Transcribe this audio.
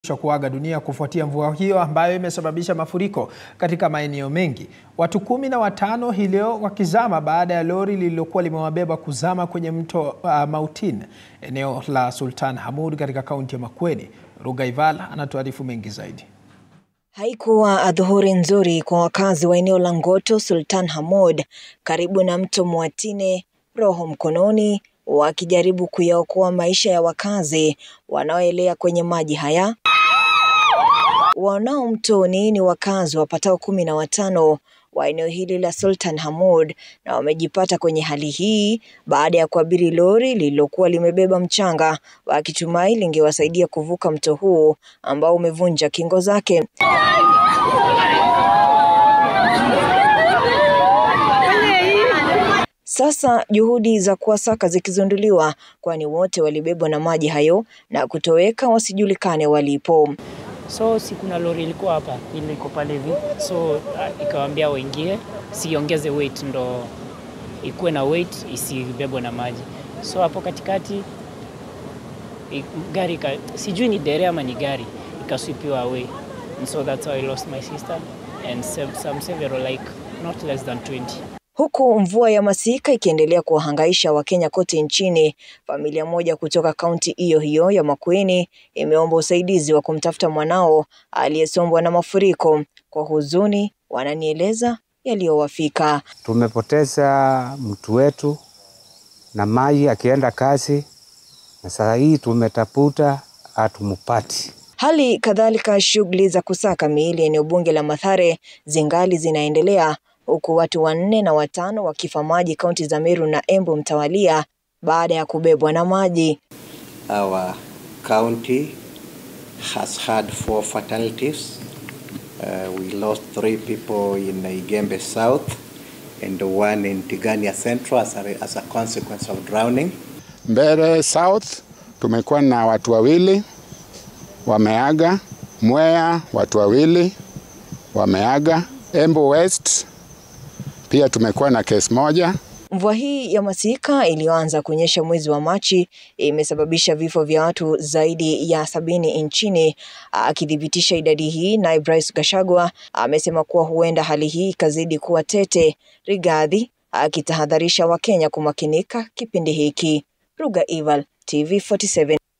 kuaga dunia kufuatia mvua hiyo ambayo imesababisha mafuriko katika maeneo mengi. Watu kumi na watano hii leo wakizama baada ya lori lililokuwa limewabeba kuzama kwenye mto uh, Mautin eneo la Sultan Hamud katika kaunti ya Makueni. Rugaival anatuarifu mengi zaidi. Haikuwa adhuhuri nzuri kwa wakazi wa eneo la Ngoto Sultan Hamud karibu na mto Mwatine, roho mkononi wakijaribu kuyaokoa maisha ya wakazi wanaoelea kwenye maji haya. Wanao mtoni ni wakazi wapatao kumi na watano wa eneo hili la Sultan Hamud na wamejipata kwenye hali hii baada ya kuabiri lori lililokuwa limebeba mchanga wakitumai lingewasaidia kuvuka mto huu ambao umevunja kingo zake. Sasa juhudi za kuwasaka zikizinduliwa, kwani wote walibebwa na maji hayo na kutoweka wasijulikane walipo. So si kuna lori ilikuwa hapa ile iko pale hivi, so uh, ikawaambia waingie, siongeze weight ndo ikuwe na weight isibebwe na maji. So hapo katikati i- gari ka, sijui ni dere ama ni gari ikaswipiwa away and so that's how I lost my sister and some, some several like not less than 20 Huku mvua ya masika ikiendelea kuwahangaisha Wakenya kote nchini, familia moja kutoka kaunti hiyo hiyo ya Makueni imeomba usaidizi wa kumtafuta mwanao aliyesombwa na mafuriko. Kwa huzuni, wananieleza yaliyowafika. Tumepoteza mtu wetu na maji akienda kazi, na sasa hii tumetafuta hatumpati. Hali kadhalika, shughuli za kusaka miili eneo bunge la Mathare zingali zinaendelea huku watu wanne na watano wakifa maji kaunti za Meru na Embu mtawalia baada ya kubebwa na maji. Our county has had four fatalities. Uh, we lost three people in Igembe South and one in Tigania Central as a, as a consequence of drowning. Mbere South tumekuwa na watu wawili wameaga. Mwea watu wawili wameaga. Embu West pia tumekuwa na kesi moja. Mvua hii ya masika iliyoanza kunyesha mwezi wa Machi imesababisha vifo vya watu zaidi ya sabini nchini. Akithibitisha idadi hii, naibu rais Gachagua amesema kuwa huenda hali hii ikazidi kuwa tete. Rigathi akitahadharisha Wakenya kumakinika kipindi hiki. Ruga Ival, TV 47.